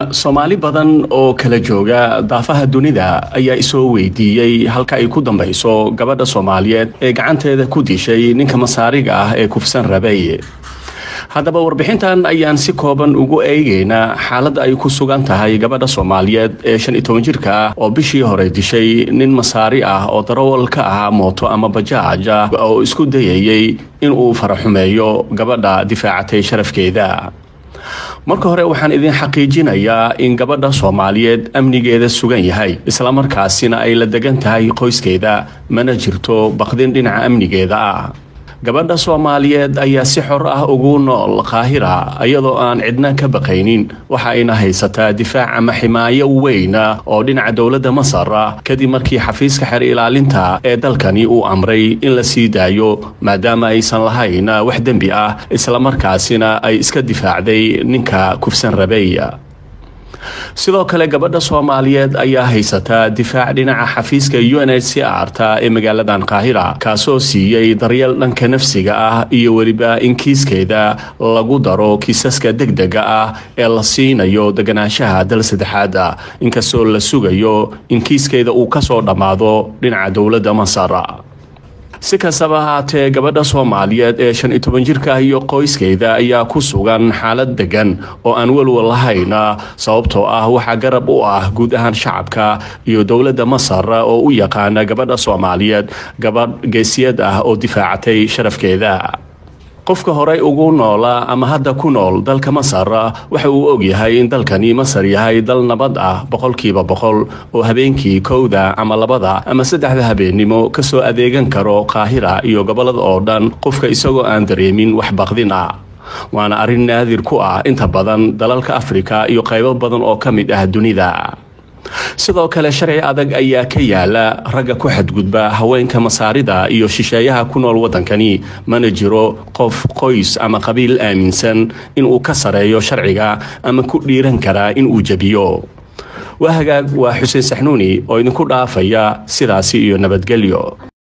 soomaali badan oo kala jooga daafaha dunida ayaa isoo weydiiyey halka ay ku dambayso gabadha soomaaliyeed ee gacanteeda ku dishay ninka masaariga ah ee kufsan rabay haddaba warbixintan ayaan si kooban ugu eegeynaa xaaladda ay ku sugan tahay gabadha soomaaliyeed ee shan iyo toban jirka ah oo bishii hore dishay nin masaari ah oo darawal ka ahaa mooto ama bajaaj ah oo isku dayayay inuu faraxumeeyo gabadha difaacatay sharafkeeda marka hore waxaan idin xaqiijinayaa in gabadha soomaaliyeed amnigeeda sugan yahay islamarkaasina ay la degan tahay qoyskeeda mana jirto baqdin dhinaca amnigeeda ah gabadha soomaaliyeed ayaa si xor ah ugu nool qaahira iyadoo aan cidna ka baqaynin waxa ayna haysataa difaac ama ximaayo weyna oo dhinaca dowladda masar ah kadib markii xafiiska xer ilaalinta ee dalkani uu amray in la sii daayo maadaama aysan lahayn wax dembi ah islamarkaasina ay iska difaacday ninka kufsan rabay sidoo kale gabadha soomaaliyeed ayaa haysataa difaac dhinaca xafiiska u n h c r ta ee magaaladan qaahira kaasoo siiyey daryeel dhanka nafsiga ah iyo weliba in kiiskeeda lagu daro kiisaska degdega ah ee la siinayo deganaanshaha dal saddexaada inkastoo la sugayo in kiiskeeda uu kasoo dhammaado dhinaca dowladda masar si kastaba ahaatee gabadha soomaaliyeed ee shan iyo toban jirka iyo qoyskeeda ayaa ku sugan xaalad degan oo aan welwal lahayn sababtoo ah waxaa garab u ah guud ahaan shacabka iyo dowladda masar oo u yaqaana gabadha soomaaliyeed gabadh geesiyad ah oo difaacatay sharafkeeda qofka horey ugu noola ama hadda ku nool dalka masar waxa uu ogyahay in dalkani masar yahay dal nabad ah boqolkiiba boqol oo habeenkii kowda ama labada ama saddexda habeennimo kasoo adeegan karo qaahira iyo gobolada oo dhan qofka isagoo aan dareemin wax baqdin ah waana arrin naadir ku ah inta badan dalalka afrika iyo qaybo badan oo ka mid ah dunida sidoo kale sharci adag ayaa ka yaala ragga ku xadgudba haweenka masaarida iyo shisheeyaha ku nool waddankani mana jiro qof qoys ama qabiil aaminsan inuu ka sareeyo sharciga ama ku dhiiran karaa inuu jebiyo waa hagaag waa xuseen saxnuuni oo idinku dhaafaya sidaasi iyo nabadgelyo